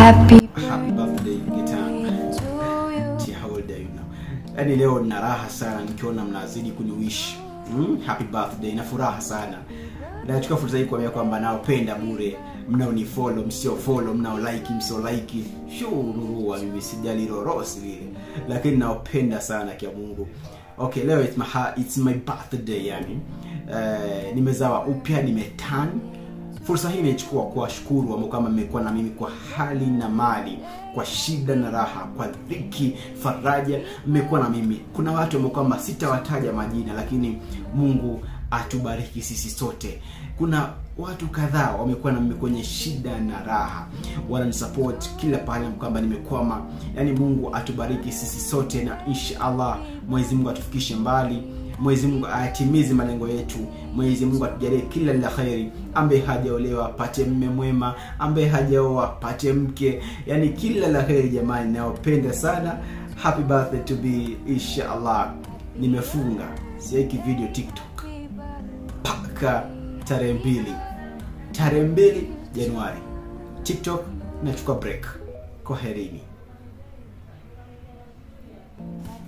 Happy happy birthday Gitana. Tia, how old are you now? Yaani leo nina raha sana nikiona mnazidi kuniwish mm? happy birthday na furaha sana nachukua fursa hii kuambia kwamba naopenda bure mnaonifollow msio follow mnao like msio like shururua mimi sijali rorosi vile lakini naopenda sana kia mungu okay leo it's my, ha- it's my birthday yani uh, nimezawa upya nimetan fursa hii imechukua kuwashukuru ambao kama mmekuwa na mimi kwa hali na mali kwa shida na raha kwa dhiki faraja mmekuwa na mimi kuna watu ambao kwamba sitawataja majina lakini mungu atubariki sisi sote kuna watu kadhaa wamekuwa na mimi kwenye shida na raha wananisupport kila pale kwamba nimekwama yaani mungu atubariki sisi sote na insha allah mwenyezi mungu atufikishe mbali mwenyezi mungu atimize malengo yetu mwenyezi mungu atujalie kila la kheri ambaye hajaolewa apate mme mwema ambaye hajaoa apate mke yani kila la kheri jamani nayopenda sana happy birthday to be insha allah nimefunga siweki video tiktok mpaka tarehe mbili tarehe mbili januari tiktok nachukua break kwaherini